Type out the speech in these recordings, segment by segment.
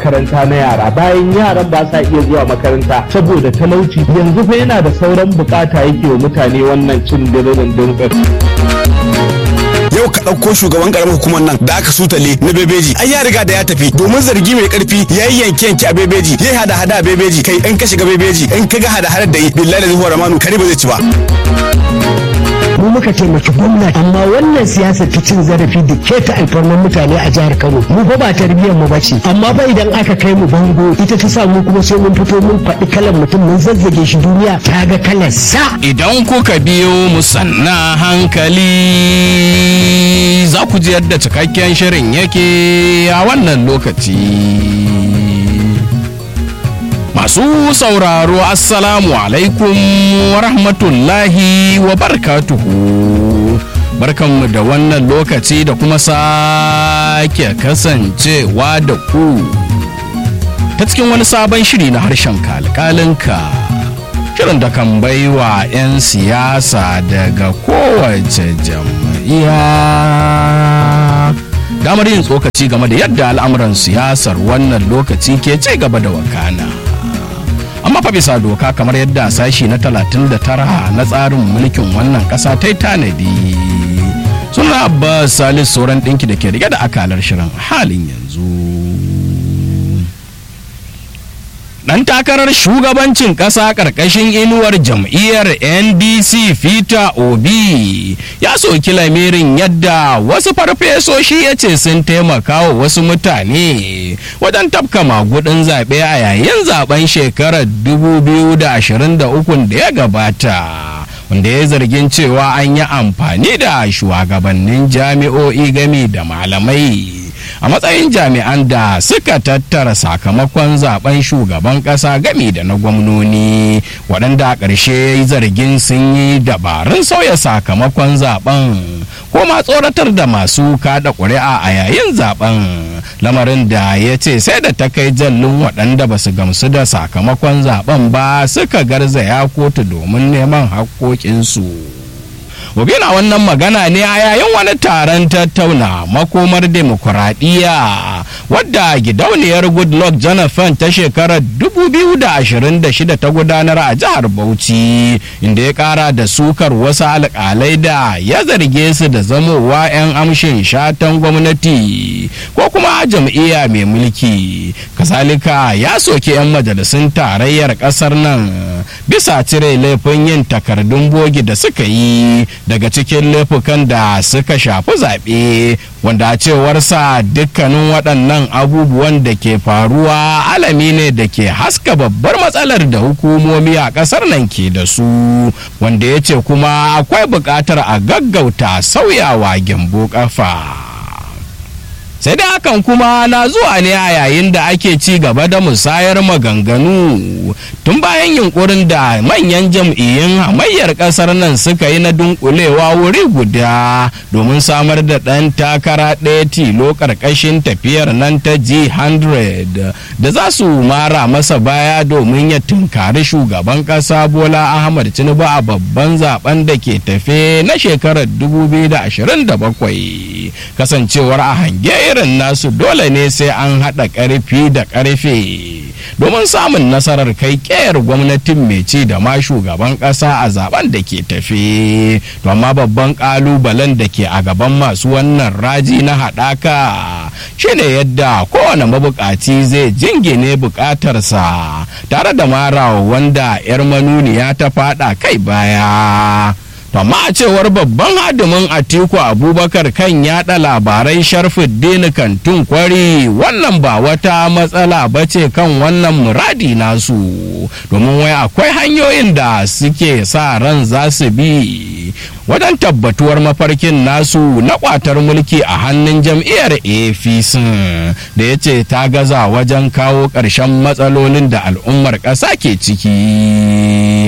makaranta na yara bayan yaran ba sa iya zuwa makaranta saboda talauci yanzu fa yana da sauran bukata yake wa mutane wannan cin diririn dirbin yau ka ɗauko shugaban ƙaramar hukumar nan da aka sutale na bebeji ai ya riga da ya tafi domin zargi mai ƙarfi ya yi yanke yanke a bebeji ya hada hada a bebeji kai in ka shiga bebeji in ka ga hada hada da yi billahi da zuwa ramanu kare ba zai ci ba mu muka taimaki gwamnati amma wannan siyasar ta cin zarafi da keta alfarman mutane a jihar Kano mu fa ba tarbiyyar mu bace amma fa idan aka kai mu bango ita ta sa mu kuma sai mun fito mun faɗi kalan mutum mun zazzage shi duniya ta ga kalar sa idan kuka biyo mu sanna hankali za ku ji yadda cikakken shirin yake a wannan lokaci Masu sauraro Assalamu alaikum wa rahmatullahi wa barakatuhu. Barkanmu da wannan lokaci da kuma sake kasancewa da ku ta cikin wani sabon shiri na harshen kalkalinka. Shirin da kan baiwa 'yan siyasa daga kowace jam'iyya. damar yin tsokaci game da yadda al'amuran siyasar wannan lokaci ke ci gaba da wakana. amma fa bisa doka kamar yadda sashi na 39 na tsarin mulkin wannan kasa ta yi tanadi suna abbas salis sauran ɗinki da ke rike da akalar shirin halin yanzu dan takarar shugabancin ƙasa ƙarƙashin inuwar jam'iyyar ndc fita obi ya soki lamirin yadda wasu farfesoshi ya ce sun taimaka wa wasu mutane wajen tafka magudin zaɓe a yayin zaben shekarar 2023 da ya gabata wanda ya zargin cewa an yi amfani da shugabannin jami'o'i gami da malamai a matsayin jami'an da suka tattara sakamakon zaben shugaban kasa gami da na gwamnoni waɗanda a ƙarshe ya yi zargin sun yi dabarun sauya sakamakon zaben ko ma tsoratar da masu kada ƙuri'a a yayin zaben lamarin da ya ce sai da ta kai jallin waɗanda ba su gamsu da sakamakon zaben ba suka garzaya kotu domin neman haƙƙoƙinsu. Obi na wannan magana ne a yayin wani taron tattauna makomar demokuraɗiyya wadda gidauniyar Goodluck Jonathan ta shekarar 2026 ta gudanar a jihar Bauchi inda ya ƙara da sukar wasu alƙalai da ya zarge su da zamowa 'yan amshin shatan gwamnati ko kuma jam'iyya mai mulki. Kasalika ya soke 'yan majalisun tarayyar ƙasar nan bisa cire laifin yin takardun bogi da suka yi daga cikin laifukan da suka shafi zaɓe wanda a cewarsa dukkanin waɗannan abubuwan da ke faruwa alami ne da ke haska babbar matsalar da hukumomi a ƙasar nan ke da su wanda ya ce kuma akwai buƙatar a gaggauta sauyawa gyambo ƙafa. sai dai hakan kuma na zuwa ne a yayin da ake ci gaba da musayar maganganu tun bayan yunkurin da manyan jam'iyyun hamayyar kasar nan suka yi na dunkulewa wuri guda domin samar da ɗan takara ɗaya tilo ƙarƙashin tafiyar nan ta g100 da za su mara masa baya domin ya tunkari shugaban ƙasa bola ahmad tinubu a babban zaben da ke tafe na shekarar 2027 kasancewar a hange irin nasu dole ne sai an haɗa ƙarfi da ƙarfe domin samun nasarar kai ƙeyar gwamnatin mai ci da ma shugaban ƙasa a zaben da ke tafe to amma babban ƙalubalen da ke a gaban masu wannan raji na haɗaka shine yadda kowane mabuƙaci zai jingine buƙatarsa tare da marawa wanda 'yar manuniya ta faɗa kai baya amma a cewar babban hadimin atiku abubakar kan yada labarai sharfuddin kantun kwari wannan ba wata matsala ba ce kan wannan muradi nasu domin wai akwai hanyoyin da suke sa ran za su bi wajen tabbatuwar mafarkin nasu na kwatar mulki a hannun jam'iyyar apc da ya ce ta gaza wajen kawo ƙarshen matsalolin da al'ummar ƙasa ke ciki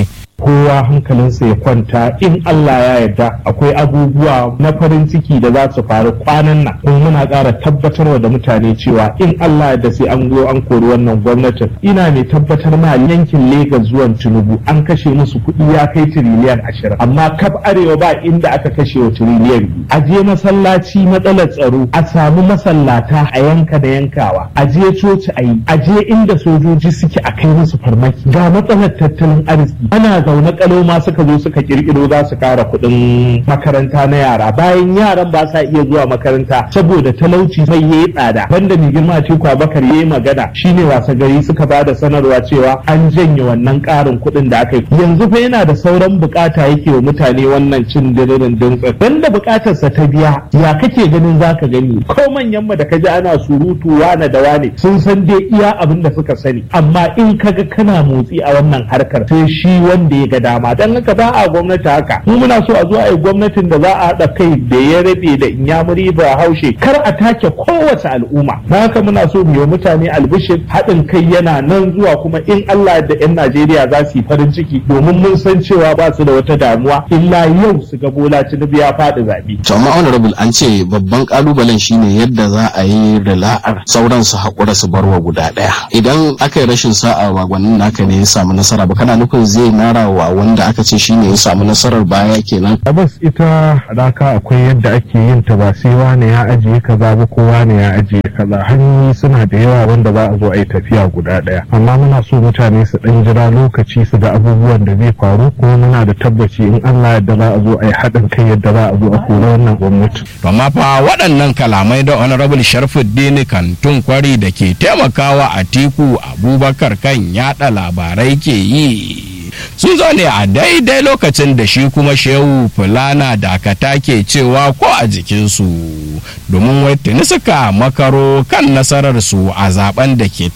kowa hankalinsa ya kwanta in Allah ya yarda akwai abubuwa na farin ciki da za su faru kwanan nan kuma muna ƙara tabbatarwa da mutane cewa in Allah ya da sai an go an kori wannan gwamnatin ina mai tabbatar ma yankin Legas zuwan Tinubu an kashe musu kuɗi ya kai tiriliyan ashirin amma kaf arewa ba inda aka kashe wa tiriliyan biyu a je masallaci matsalar tsaro a samu masallata a yanka da yankawa a je coci a yi a je inda sojoji suke a kai musu farmaki ga matsalar tattalin arziki ana zaune kalau ma suka zo suka kirkiro za su kara kuɗin makaranta na yara bayan yaran ba sa iya zuwa makaranta saboda talauci mai yayi tsada banda mai girma ce kwa bakar yayi magana shine wasa gari suka ba da sanarwa cewa an janye wannan karin kuɗin da aka yi yanzu fa yana da sauran bukata yake wa mutane wannan cin diririn dintsin banda bukatarsa ta biya ya kake ganin zaka gani ko manyan mu da kaji ana surutu wane da wane sun san dai iya abin da suka sani amma in kaga kana motsi a wannan harkar sai shi wanda ya ga dama dan haka ba a gwamnati haka mu muna so a zo a yi gwamnatin da za a haɗa kai da ya rabe da inyamuri ba haushe kar a take kowace al'umma na haka muna so mu yi mutane albishir haɗin kai yana nan zuwa kuma in Allah da 'yan Najeriya za su yi farin ciki domin mun san cewa ba su da wata damuwa illa yau su ga Bola Tinubu ya faɗi zaɓe. to amma honorable an ce babban kalubalen shine yadda za a yi da la'ar sauran su haƙura su barwa guda ɗaya idan aka yi rashin sa'a wa gwanin naka ne ya samu nasara ba kana nufin zai nara wa wanda aka ce shine ya samu nasarar baya kenan Tabbas ita raka akwai yadda ake yin ta ba sai wane ya ajiye kaza ba ko wane ya ajiye kaza hanyoyi suna da yawa wanda za a zo a yi tafiya guda ɗaya amma muna so mutane su ɗan jira lokaci su ga abubuwan da zai faru kuma muna da tabbaci in Allah yadda za a zo a yi haɗin kai yadda za a zo a kori wannan gwamnati. To amma fa waɗannan kalamai da honorable Sharfuddin Kantun Kwari da ke taimakawa a tiku Abubakar kan yaɗa labarai ke yi. sun zo ne a daidai lokacin da shi kuma shehu fulana dakata ke cewa ko a jikinsu domin wai tuni suka makaro kan nasararsu a zaben da ke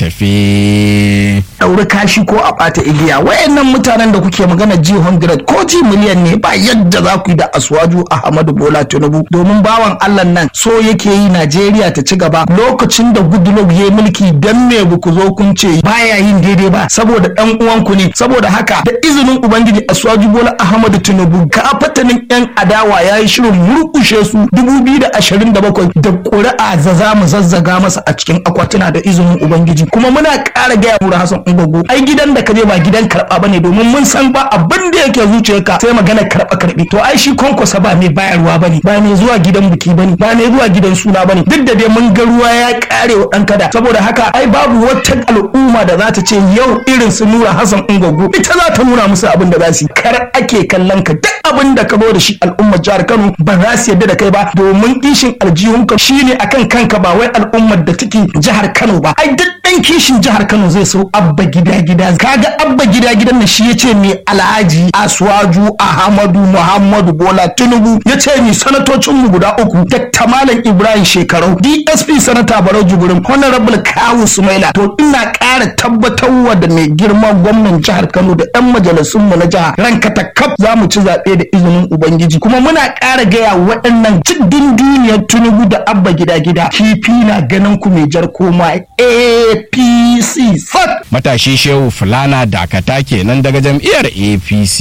tafe. ɗauri kashi ko a ɓata igiya wayannan mutanen da kuke magana ji 100 ko ji miliyan ne ba yadda za ku yi da aswaju ahmadu bola tinubu domin bawan allah nan so yake yi najeriya ta ci gaba lokacin da goodluck ya mulki dan me ba ku zo kun ce baya yin daidai ba saboda ɗan uwanku ne saboda haka da izinin ubangiji aswaju bola ahmadu tinubu ka fatanin yan adawa ya yi shirin murkushe su 2027 da ƙuri'a za za mu zazzaga masa a cikin akwatuna da izinin ubangiji kuma muna ƙara gaya mu hasan ungogo ai gidan da ka je ba gidan karɓa ba ne domin mun san ba abin da yake zuciyarka sai magana karɓa karɓi to ai shi kwankwasa ba mai bayarwa ba ne ba mai zuwa gidan biki ba ne ba mai zuwa gidan suna ba ne duk da dai mun ga ruwa ya ƙare wa ɗan kada saboda haka ai babu wata al'umma da za ta ce yau irin su nura hasan ungogo ita za ta nuna musu abin da za su yi kar ake kallon ka duk abin da ka zo da shi al'ummar jihar Kano ba za su yarda da kai ba domin kishin aljihunka shine akan kanka ba wai al'ummar da take jihar Kano ba ai duk dan kishin jihar Kano zai so abba gida gida kaga abba gida gidan nan shi yace mai alhaji Aswaju Ahmadu Muhammadu Bola Tinubu yace ni sanatocin mu guda uku Dr. Malam Ibrahim Shekarau DSP sanata Barau Jibrin Honorable Kawu Sumaila to ina ƙara tabbatarwa da mai girma gwamnan jihar Kano da 'yan majalisun mu na jiha ranka ta kaf za mu ci zaɓe da izinin Ubangiji kuma muna ƙara gaya waɗannan cikin duniyar Tinubu da Abba gida gida kifi na ganin ku mai jar koma APC sat. Matashi Shehu Fulana Dakata kenan daga jam'iyyar APC.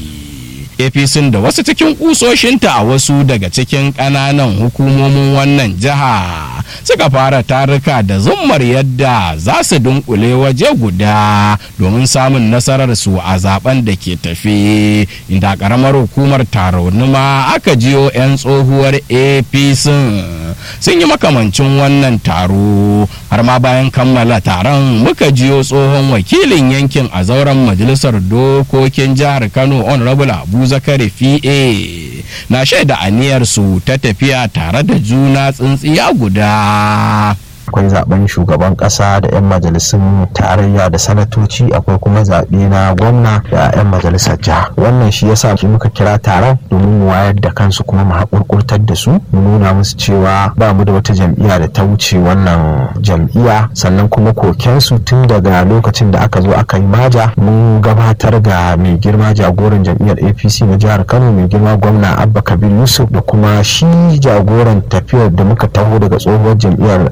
APC da wasu cikin kusoshinta a wasu daga cikin ƙananan hukumomin wannan jiha suka fara taruka da zummar yadda za su dunkule waje guda domin samun nasarar su a zaben da ke tafe inda ƙaramar hukumar taronuma aka jiyo 'yan tsohuwar APC sun yi makamancin wannan taro har ma bayan kammala taron muka jiyo tsohon wakilin yankin a zauren majalisar dokokin jihar Kano honorable Abu zakari fi'e na shaida aniyarsu ta tafiya tare da juna tsintsiya guda akwai zaben shugaban kasa da 'yan majalisun tarayya da sanatoci akwai kuma zaɓe na gwamna da 'yan majalisar jiha wannan shi yasa ki muka kira taron domin mu wayar da kansu kuma mu haƙurƙurtar da su mu nuna musu cewa ba mu da wata jam'iyya da ta wuce wannan jam'iyya sannan kuma kokensu tun daga lokacin da aka zo aka yi maja mun gabatar ga mai girma jagoran jam'iyyar apc na jihar kano mai girma gwamna abba kabir yusuf da kuma shi jagoran tafiyar da muka taho daga tsohuwar jam'iyyar apc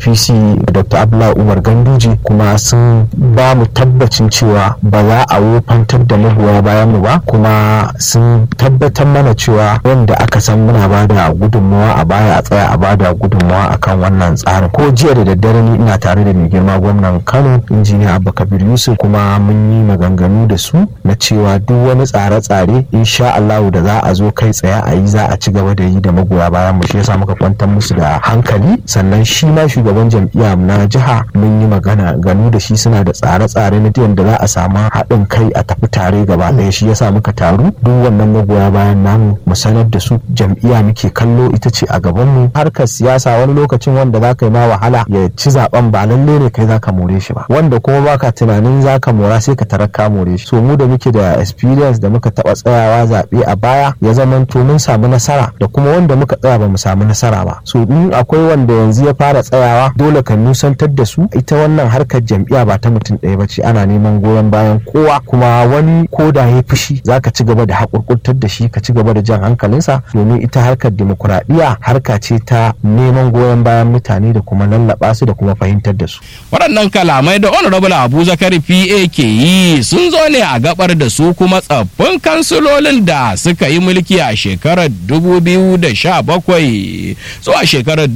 apc dr abdullahi umar ganduje kuma sun ba mu tabbacin cewa ba za a wofantar da magoya bayan mu ba kuma sun tabbatar mana cewa wanda aka san muna ba da gudunmawa a baya a tsaya a ba da gudunmawa akan wannan tsarin ko jiya da daddare ni ina tare da mai girma gwamnan kano injiniya abba kabir yusuf kuma mun yi maganganu da su na cewa duk wani tsare-tsare insha allahu da za a zo kai tsaye a yi za a ci gaba da yi da magoya bayan mu shi yasa muka kwantar musu da hankali sannan shi ma shugaban jam'iyya na jiha mun yi magana ganu da shi suna da tsare-tsare na da za a samu haɗin kai a tafi tare gaba ɗaya shi yasa muka taru duk wannan magoya bayan namu mu sanar da su jam'iyya muke kallo ita ce a gaban mu harkar siyasa wani lokacin wanda za ka yi ma wahala ya ci zaben ba lalle ne kai za ka more shi ba wanda kuma baka tunanin za ka mora sai ka tarar ka more shi so mu da muke da experience da muka taɓa tsayawa zaɓe a baya ya zama to mun samu nasara da kuma wanda muka tsaya ba mu samu nasara ba so in akwai wanda yanzu ya fara tsayawa dole ka nusantar da su ita wannan harkar jam'iyya ba ta mutum ɗaya ba ce ana neman goyon bayan kowa kuma wani ko da ya fushi za ka ci gaba da haƙurƙurtar da shi ka ci gaba da jan hankalinsa domin ita harkar dimokuraɗiyya harka ce ta neman goyon bayan mutane da kuma lallaɓa su da kuma fahimtar da su. waɗannan kalamai da honorable abu zakari pa ke yi sun zo ne a gabar da su kuma tsaffin kansilolin da suka yi mulki a shekarar 2017 zuwa shekarar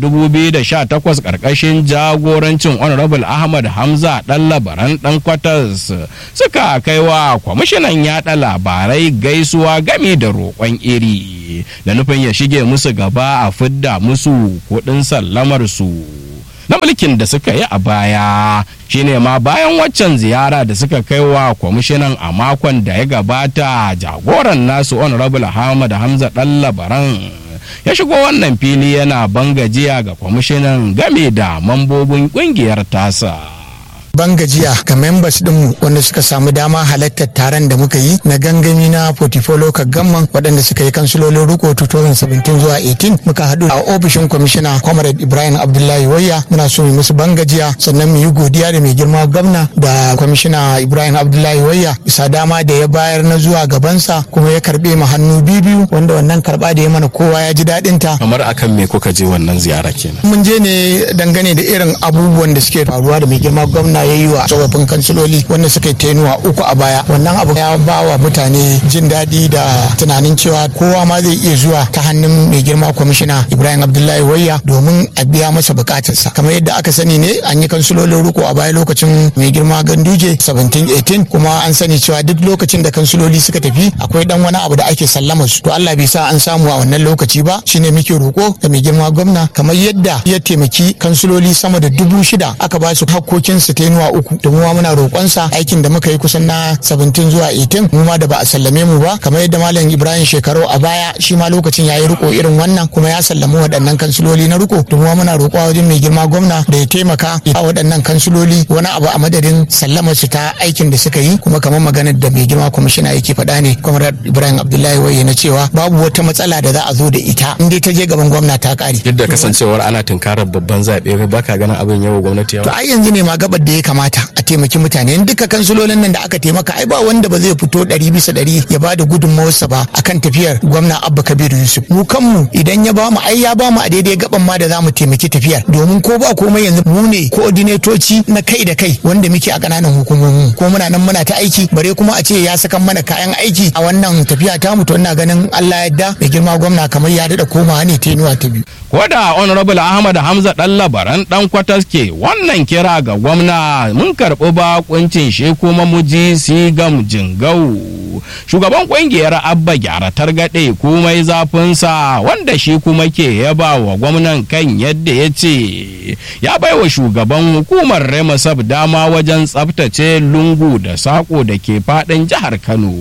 2018 karkashin jagorancin honorable ahmad hamza dan labaran dan kwatas suka kai wa kwamishinan yada labarai gaisuwa gami da roƙon iri da nufin ya shige musu gaba a fidda musu kuɗin sallamar su na mulkin da suka yi a baya shine ma bayan waccan ziyara da suka kai wa kwamishinan a makon da ya gabata jagoran nasu honorable ahmad hamza dan labaran ya shigo wannan fili yana bangajiya ga kwamishinan game da mambobin kungiyar tasa ban gajiya ga members dinmu wanda suka samu dama halartar taron da muka yi na gangami na portfolio gamman waɗanda suka yi kansulolin riko 2017 zuwa 18 muka haɗu a ofishin kwamishina comrade ibrahim abdullahi wayya muna so mu musu ban gajiya sannan mu yi godiya da mai girma gwamna da kwamishina ibrahim abdullahi wayya bisa dama da ya bayar na zuwa gabansa kuma ya karɓe mu hannu biyu wanda wannan karɓa da ya mana kowa ya ji daɗin ta kamar akan me kuka je wannan ziyara kenan mun je ne dangane da irin abubuwan da suke faruwa da mai girma gwamna ya yi wa tsofaffin kansiloli wanda suka yi tenuwa uku a baya wannan abu ya ba wa mutane jin daɗi da tunanin cewa kowa ma zai iya zuwa ta hannun mai girma kwamishina ibrahim abdullahi wayya domin a biya masa bukatarsa kamar yadda aka sani ne an yi kansilolin riko a baya lokacin mai girma ganduje 17-18 kuma an sani cewa duk lokacin da kansiloli suka tafi akwai dan wani abu da ake sallama su to allah bai sa an samu a wannan lokaci ba shine muke roko da mai girma gwamna kamar yadda ya taimaki kansiloli sama da dubu shida aka ba su hakkokinsu tenuwa uku da mu ma muna roƙonsa aikin da muka yi kusan na 17 zuwa 18 mu ma da ba a sallame mu ba kamar yadda malam ibrahim shekaru a baya shi ma lokacin ya yi riko irin wannan kuma ya sallami waɗannan kansiloli na riko da mu ma muna roƙo wajen mai girma gwamna da ya taimaka ya waɗannan kansiloli wani abu a madadin sallamar su ta aikin da suka yi kuma kamar maganar da mai girma kwamishina yake faɗa ne kwamar ibrahim abdullahi waye na cewa babu wata matsala da za a zo da ita in dai ta je gaban gwamna ta ƙare. duk da kasancewar ana tunkarar babban zaɓe baka ganin abin yau gwamnati yawa. to ai yanzu ne ma gabar da ya kamata a taimaki mutane in duka kansulolin nan da aka taimaka ai ba wanda ba zai fito ɗari bisa ɗari ya ba da gudunmawarsa ba akan tafiyar gwamna abba kabiru yusuf mu kanmu idan ya bamu ai ya bamu a daidai gaban ma da za mu taimaki tafiyar domin ko ba komai yanzu mu ne koordinatoci na kai da kai wanda muke a ƙananan hukumomi ko muna nan muna ta aiki bare kuma a ce ya sakan mana kayan aiki a wannan tafiya ta mu to ina ganin Allah yadda mai girma gwamna kamar ya daɗa komawa ne tenuwa ta biyu. ko da honorable ahmad hamza dan labaran dan kwatas ke wannan kira ga gwamna mun karɓi bakuncin shi kuma muji sigam jingau shugaban kungiyar abba gyara targaɗe komai zafinsa wanda shi kuma ke yaba wa gwamnan kan yadda ya ce ya baiwa shugaban hukumar remasab dama wajen tsabtace lungu da sako da ke faɗin jihar kano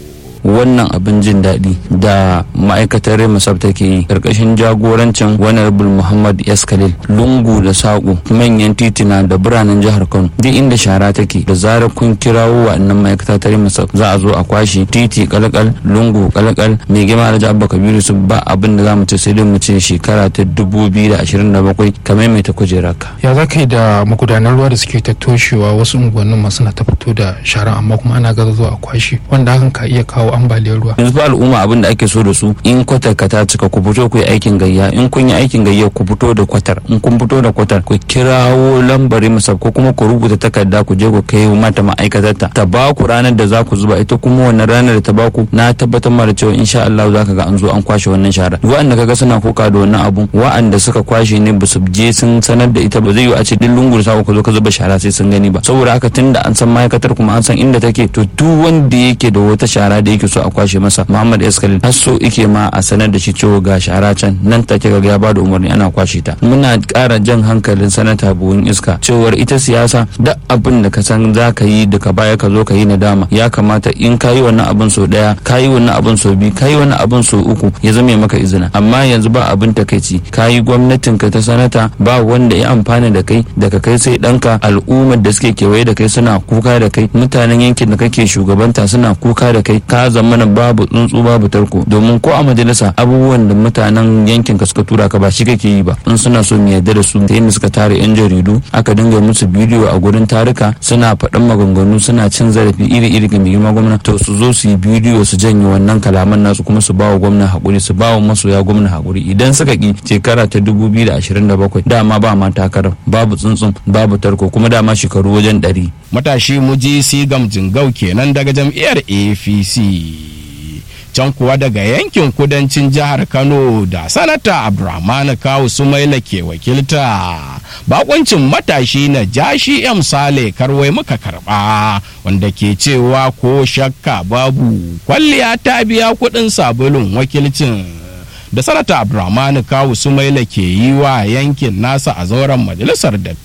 wannan abin jin daɗi da ma'aikatar remusab take yi ƙarƙashin jagorancin honorable muhammad s khalil lungu da saƙo manyan titina da biranen jihar kano duk inda shara take da zarar kun kirawo wa'annan ma'aikata ta remusab za a zo a kwashe titi kalakal lungu kalakal mai gima alhaji abba kabiru su ba abin da za mu ce sai dai mu ce shekara ta dubu biyu da ashirin da bakwai kamar mai ta kujeraka. ya za ka yi da magudanar ruwa da suke ta toshewa wasu unguwannin masu na ta fito da shara amma kuma ana gaza zuwa a kwashe wanda hakan ka iya kawo ambaliyar ruwa yanzu fa al'umma abin da ake so da su in kwatar ka ta cika ku fito ku yi aikin gayya in kun yi aikin gayya ku fito da kwatar in kun fito da kwatar ku kirawo lambari masa ko kuma ku rubuta takarda ku je ku kai mata ma'aikatarta ta ba ku ranar da za ku zuba ita kuma wannan ranar da ta ba ku na tabbatar ma da cewa insha Allah za ka ga an zo an kwashe wannan shara wa'anda kaga suna koka da wannan abun wa'anda suka kwashe ne ba su je sun sanar da ita ba zai yi a ce duk lungu da ka zo ka zuba shara sai sun gani ba saboda haka tunda an san ma'aikatar kuma an san inda take to duk wanda yake da wata shara da yake so a kwashe masa Muhammad Eskalil har so yake ma a sanar da shi cewa ga shara can nan take ga ya bada umarni ana kwashe ta muna ƙara jan hankalin sanata buhun iska cewar ita siyasa duk abin da ka san za ka yi daga baya ka zo ka yi nadama ya kamata in ka yi wannan abin so daya ka yi wannan abin so biyu ka yi wannan abin so uku ya zame maka izina amma yanzu ba abin takaici ka yi gwamnatin ka ta sanata ba wanda ya amfana da kai daga kai sai ɗanka al'ummar da suke kewaye da kai suna kuka da kai mutanen yankin da kake shugabanta suna kuka da kai ka zamana babu tsuntsu babu tarko domin ko a majalisa abubuwan da mutanen yankin ka suka tura ka ba shi kake yi ba in suna so mu yarda da su ta yadda suka tare yan jaridu aka dinga musu bidiyo a gurin tarika suna faɗan maganganu suna cin zarafi iri-iri ga mai girma gwamna to su zo su yi bidiyo su janye wannan kalaman nasu kuma su ba wa gwamna haƙuri su ba wa masoya gwamna haƙuri idan suka ki shekara ta 2027 dama ba ma takarar babu tsuntsun babu tarko kuma dama shekaru wajen ɗari. matashi muji sigam jingau kenan daga jam'iyyar apc can kuwa daga yankin kudancin jihar kano da sanata abdulrahman kawu sumaila ke wakilta bakoncin matashi na jashi m sale karwai muka karba wanda ke cewa ko shakka babu kwalliya ta biya kudin sabulun wakilcin da sanata abdulrahman kawu sumaila ke yi wa yankin nasa a zauren majalisar